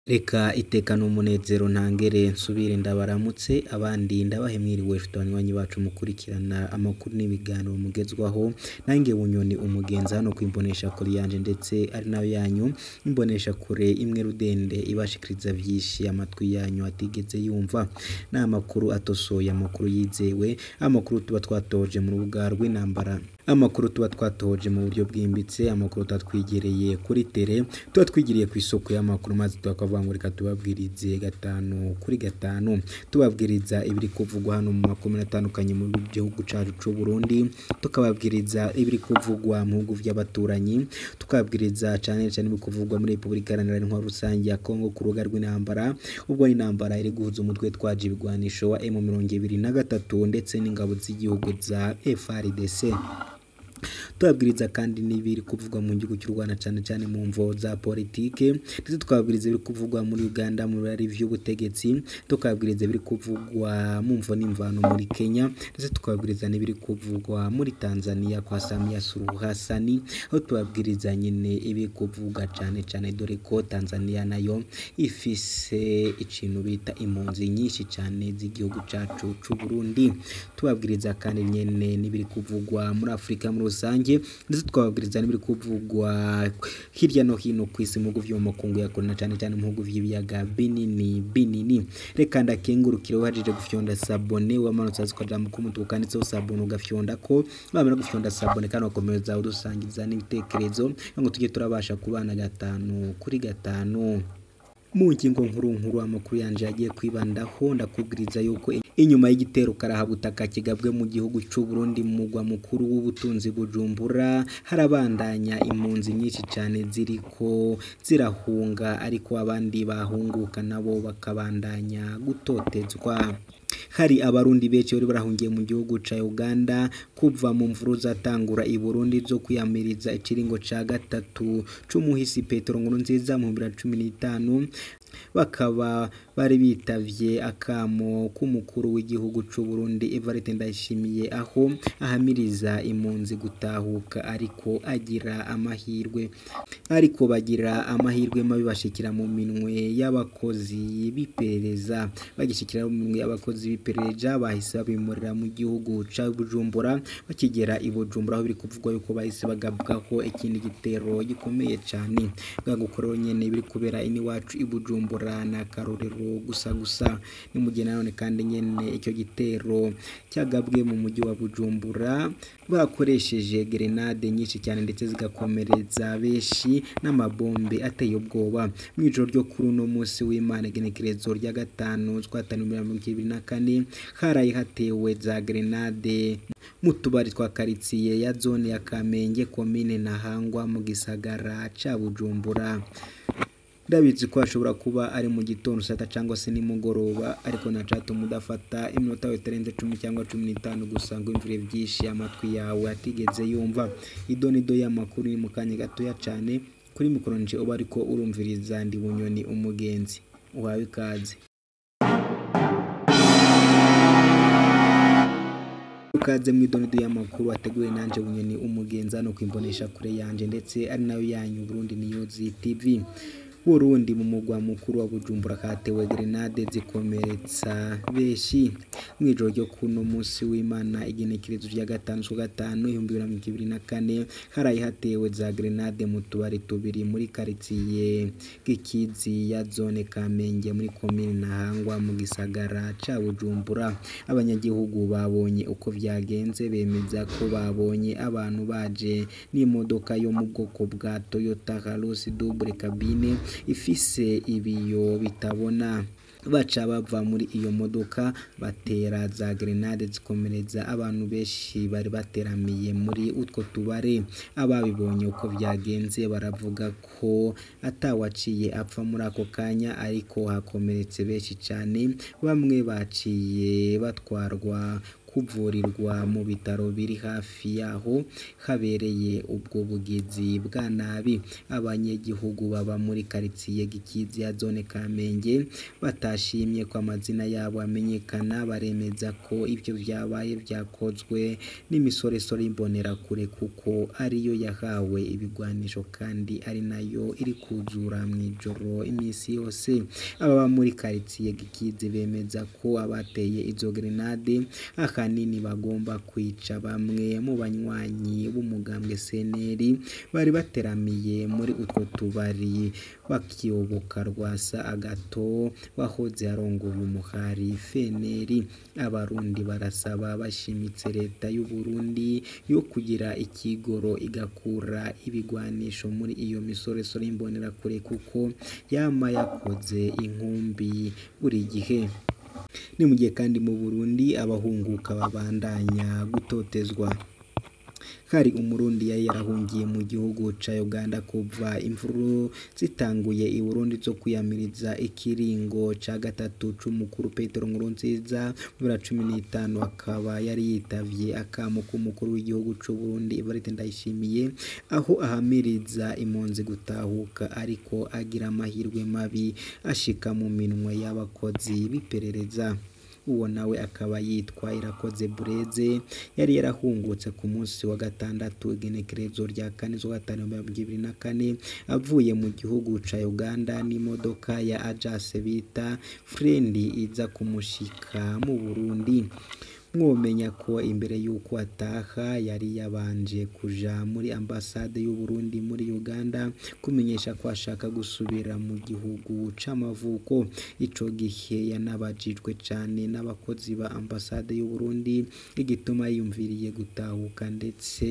Reka iteka n'umunezero ntangere nsubire ndabaramutse abandi ndabahe mwiriwe nshuti banywanyi bacu mukurikirana amakuru n'ibiganiro mugezwaho nange bunyoni umugenzi hano kwimbonesha kure yanje ndetse ari nayo yanyu imbonesha kure imwe rudende ibashikiriza vyinshi amatwi yanyu atigeze yumva ni amakuru atosoye amakuru yizewe amakuru tuba twatoje mu rubuga rw'intambara amakuru tuba twatoje mu buryo bwimbitse amakuru tuba twigereye kuri tere tuba twigiriye ku isoko y'amakuru maze tukavuga ngo reka tubabwirize gatanu kuri gatanu tubabwiriza ibiri kuvugwa hano mu makomine atandukanye mu gihugu cacu c'u Burundi tukababwiriza ibiri kuvugwa mu bihugu vy'abaturanyi tukababwiriza cane cane ibiri kuvugwa muri Repubulika Iharanira Intwaro Rusangi ya Kongo ku rubuga rw'intambara ubwo intambara iri guhuza umutwe twaje ibigwanisho wa M23 ndetse n'ingabo z'igihugu za FARDC tubabwiriza kandi n'ibiri kuvugwa mu gihugu cy'u Rwanda cyane cyane mu mvo za politike ndetse tukababwiriza ibiri kuvugwa muri Uganda mu birari vy'ubutegetsi tukababwiriza ibiri kuvugwa mu mvo n'imvano muri Kenya ndetse tukababwiriza n'ibiri kuvugwa muri Tanzania kwa Samia Suluhu Hassan aho tubabwiriza nyine ibiri kuvugwa cyane cyane dore ko Tanzania nayo ifise ikintu bita impunzi nyinshi cyane z'igihugu cacu c'u Burundi tubabwiriza kandi nyene n'ibiri kuvugwa muri Afrika muri rusange ndetse twababwiriza n'ibiri kuvugwa hirya no hino ku isi mu bihugu vyo mu makungu ya kure na cane cane mu bihugu vy'ibiyaga binini binini reka ndakengurukire wahajije gufyonda sabone wamanutse hasi ukajambo k'umutuku kanditseho sabone ugafyonda ko wamara gufyonda sabone kandi ugakomeza udusangiza n'ibitekerezo ngo tujye turabasha kubana gatanu kuri gatanu mu ngingo nkuru nkuru amakuru yanje yagiye kwibandaho ndakubwiriza yuko inyuma y'igitero karahabutaka kigabwe mu gihugu c'u Burundi mu mugwa mukuru w'ubutunzi Bujumbura harabandanya impunzi nyinshi cyane ziriko zirahunga ariko abandi bahunguka nabo bakabandanya gutotezwa hari abarundi benshi bari barahungiye mu gihugu ca Uganda kuva mu mvuru zatangura i Burundi zo kwiyamiriza ikiringo ca gatatu c'umuhisi Petero Nkurunziza mu 2015 bakaba bari bitavye akamo k'umukuru w'igihugu c'u Burundi Evariste Ndayishimiye aho ahamiriza impunzi gutahuka ariko agira amahirwe ariko bagira amahirwe mabi bashikira mu minwe y'abakozi b'iperereza bagishikira mu minwe y'abakozi b'iperereza bahise babimurira mu gihugu ca Bujumbura bakigera i Bujumbura aho biri kuvugwa yuko bahise bagabwaho ikindi gitero gikomeye cane bwagukorewe nyene biri kubera iniwacu i Bujumbura na karorero gusa gusa ni mu gihe nanone kandi nyene icyo gitero cyagabwe mu mujyi wa Bujumbura bakoresheje grenade nyinshi cyane ndetse zigakomereza benshi n'amabombe ateye ubwoba mu ijoro ryo kuri uno munsi w'Imana igenekerezo rya gatanu twatanu mirongo ibiri na kane haraye hatewe za grenade mu tubari twa karitsiye ya zone ya Kamenge komine Ntahangwa mu gisagara ca Bujumbura ndabizi ko hashobora kuba ari mu gitondo sata cyangwa se nimugoroba ariko nacatuma udafata iminota yawe itarenze cumi cyangwa cumi n'itanu gusa ngo imvire byinshi amatwi yawe atigeze yumva idonido y'amakuru ni mu kanya gatoya cane kuri mikoro nje uba ariko urumviriza ndi bunyoni umugenzi uhawe ikaze ukaze mu idonido y'amakuru ateguwe nanje bunyoni umugenzi hano kwimbonesha kure yanje ndetse ari nayo yanyu Burundi News TV Burundi mu mugwa mukuru wa Bujumbura katewe grenade zikomeretsa benshi mwijoro ryo kuno munsi w'Imana igenekerezo rya gatanu cyo gatanu 2024 haraye hatewe za grenade mu tubari tubiri muri karitsiye gikizi ya zone Kamenge muri komine Ntahangwa mu gisagara ca Bujumbura abanyagihugu babonye uko vyagenze bemeza ko babonye abantu baje n'imodoka yo mu bwoko bwa Toyota Hilux double cabine ifise ibiyo bitabona baca bava muri iyo modoka batera za grenade zikomereza abantu benshi bari bateramiye muri utwo tubare ababibonye uko vyagenze baravuga ko atawaciye apfa muri ako kanya ariko hakomeretse benshi cyane bamwe baciye batwarwa kuvurirwa mu bitaro biri hafi yaho habereye ubwo bugizi bwa nabi abanyagihugu baba muri karitsiye Gikizi ya zone Kamenge batashimye ko amazina yabo amenyekana baremeza ko ibyo byabaye byakozwe n'imisoresore y'imbonerakure kuko ariyo yahawe ibigwanisho kandi ari nayo iri kuzura mu ijoro iminsi yose ababa muri karitsiye Gikizi bemeza ko abateye izo grenade ahanini bagomba kwica bamwe mu banywanyi b'umugambwe CNL bari bateramiye muri utwo tubari bakiyoboka rwasa agato wahoze arongoye umuhari FNL abarundi barasaba bashimitse leta y'u Burundi yo kugira ikigoro igakura ibigwanisho muri iyo misoresore y'imbonerakure kuko yama yakoze inkumbi buri gihe ni mu gihe kandi mu Burundi abahunguka babandanya gutotezwa hari umurundi yari yarahungiye mu gihugu ca Uganda kuva imvuru zitanguye i Burundi zo kwiyamiriza ikiringo ca gatatu c'umukuru Petero Nkurunziza bibiri na cumi n'itanu akaba yari yitavye akamo k'umukuru w'igihugu c'u Burundi Evariste Ndayishimiye aho ahamiriza impunzi gutahuka ariko agira amahirwe mabi ashika mu minwe y'abakozi b'iperereza uwo nawe akaba yitwa Irakoze Bureze yari yarahungutse ku munsi wa gatandatu igenekerezo rya kane z'ukwa gatanu mirongo ibiri na kane avuye mu gihugu ca Uganda n'imodoka ya Ajax bita Frendi iza kumushika mu Burundi mwomenya ko imbere y'uko ataha yari yabanje kuja muri ambasade y'u Burundi muri Uganda kumenyesha ko ashaka gusubira mu gihugu c'amavuko ico gihe yanabajijwe cane n'abakozi ba ambasade y'u Burundi igituma yiyumviriye gutahuka ndetse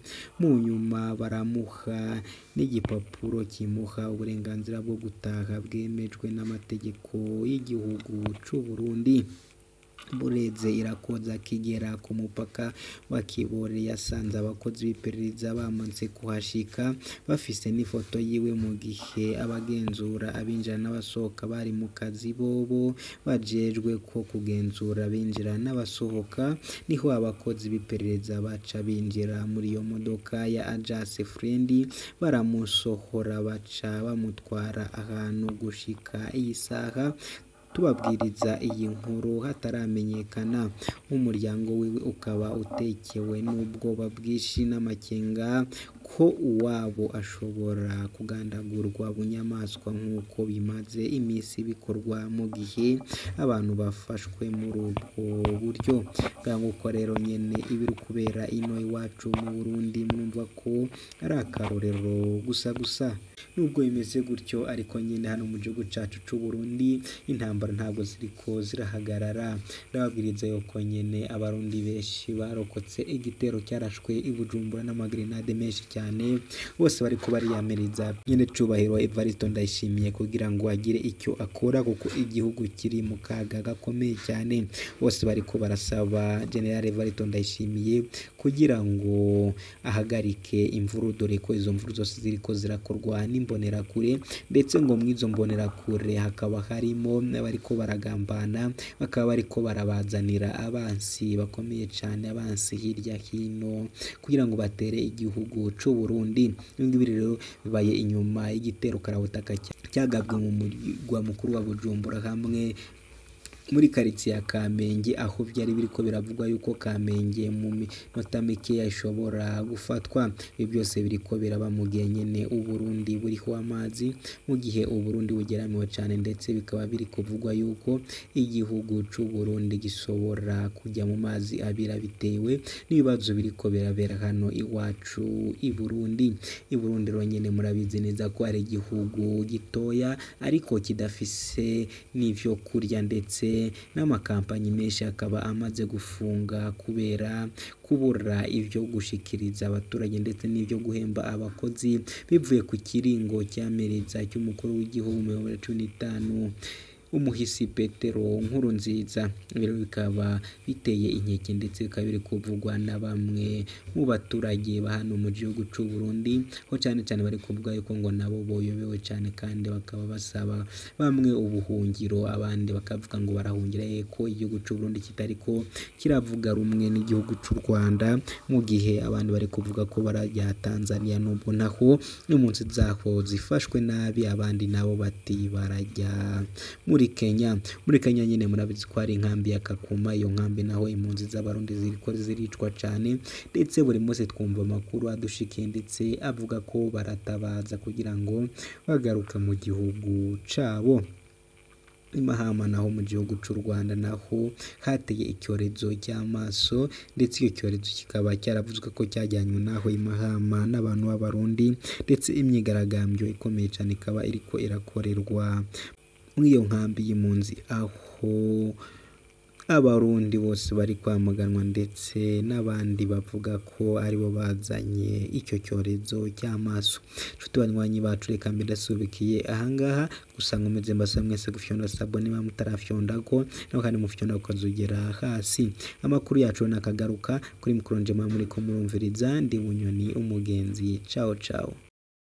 mu nyuma baramuha n'igipapuro kimuha uburenganzira bwo gutaha bwemejwe n'amategeko y'igihugu c'u Burundi bureze irakoza akigera ku mupaka wa Kibore yasanze abakozi b'iperereza bamaze kuhashika bafise n'ifoto yiwe mu gihe abagenzura abinjira n'abasohoka bari mu kazi bobo bajejwe ko kugenzura abinjira n'abasohoka niho abakozi b'iperereza baca binjira muri iyo modoka ya Ajax Frendi baramusohora baca bamutwara ahantu gushika iyi saha tubabwiriza iyi nkuru hataramenyekana nk'umuryango wiwe ukaba utekewe n'ubwoba bwinshi n'amakenga ko uwabo ashobora kugandagurwa bunyamaswa nk'uko bimaze iminsi bikorwa mu gihe abantu bafashwe muri ubwo buryo nguko rero nyene ibiri kubera ino iwacu mu Burundi mwumva ko ari akarorero gusa gusa nubwo bimeze gutyo ariko nyine hano mu gihugu cacu c'u Burundi intambara ntabwo ziriko zirahagarara ndababwiriza yuko nyene abarundi benshi barokotse igitero cyarashwe i Bujumbura n'amagrenade menshi cyane bose bariko bariyamiriza nyene cubahiro Evariste Ndayishimiye kugira ngo agire icyo akora kuko igihugu kiri mu kaga gakomeye cyane bose bariko barasaba General Evariste Ndayishimiye kugira ngo ahagarike imvuru dore ko izo mvuru zose ziriko zirakorwa n'imbonerakure ndetse ngo mw'izo mbonerakure hakaba harimo n'abariko baragambana bakaba bariko barabazanira abansi bakomeye cyane abansi hirya hino kugira ngo batere igihugu c'u Burundi ibingibi rero bibaye inyuma y'igitero karabutaka cyagabwe mu murwa mukuru wa Bujumbura hamwe muri karitsiye ya Kamenge aho byari biriko biravugwa yuko Kamenge mu minota mikeya ishobora gufatwa ibi byose biriko biraba mu gihe nyene Uburundi buriho amazi mu gihe Uburundi bugeramiwe cyane ndetse bikaba biri kuvugwa yuko igihugu c'u Burundi gishobora kujya mu mazi abira bitewe n'ibibazo biriko birabera hano iwacu i Burundi i Burundi rero nyene murabizi neza ko ari igihugu gitoya ariko kidafise n'ivyo kurya ndetse n'amakampanyi menshi akaba amaze gufunga kubera kubura ivyo gushikiriza abaturage ndetse n'ivyo guhemba abakozi bivuye ku kiringo cy'amereza cy'umukuru w'igihugu mu bihumbi bibiri na cumi n'itanu umuhisi Petero nkuru nziza rero bikaba biteye inkeke ndetse bikaba biri kuvugwa na bamwe mu baturage ba hano mu gihugu c'u Burundi ho cyane cyane bari kuvuga yuko ngo nabo boyobewe cyane kandi bakaba basaba bamwe ubuhungiro abandi bakavuga ngo barahungira ko igihugu c'u Burundi kitariko kiravuga rumwe n'igihugu c'u Rwanda mu gihe abandi bari kuvuga ko barajya Tanzania nubwo naho impunzi zaho zifashwe nabi abandi nabo bati barajya muri Kenya muri Kenya nyine murabizi ko hari inkambi ya Kakuma iyo nkambi naho impunzi z'abarundi ziriko ziricwa cyane ndetse buri munsi twumva amakuru adushikiye ndetse avuga ko baratabaza kugira ngo bagaruka mu gihugu cabo imahama naho mu gihugu c'u Rwanda naho hateye icyorezo cy'amaso ndetse icyo cyorezo kikaba cyaravuzwe ko cyajyanywe naho imahama n'abantu b'abarundi ndetse imyigaragambyo ikomeye cyane ikaba iriko irakorerwa muri iyo nkambi y'impunzi aho abarundi bose bari kwamaganwa ndetse n'abandi bavuga ko aribo bazanye icyo cyorezo cy'amaso nshuti banywanyi bacu reka mbidasubikiye ahangaha gusa nkomeze mbasa mwese gufyonda sabo niba mutarafyondako naho kandi mufyonda ukazugera hasi amakuru yacu nakagaruka kuri mikoro njema muri ko murumviriza ndi bunyoni umugenzi ciao ciao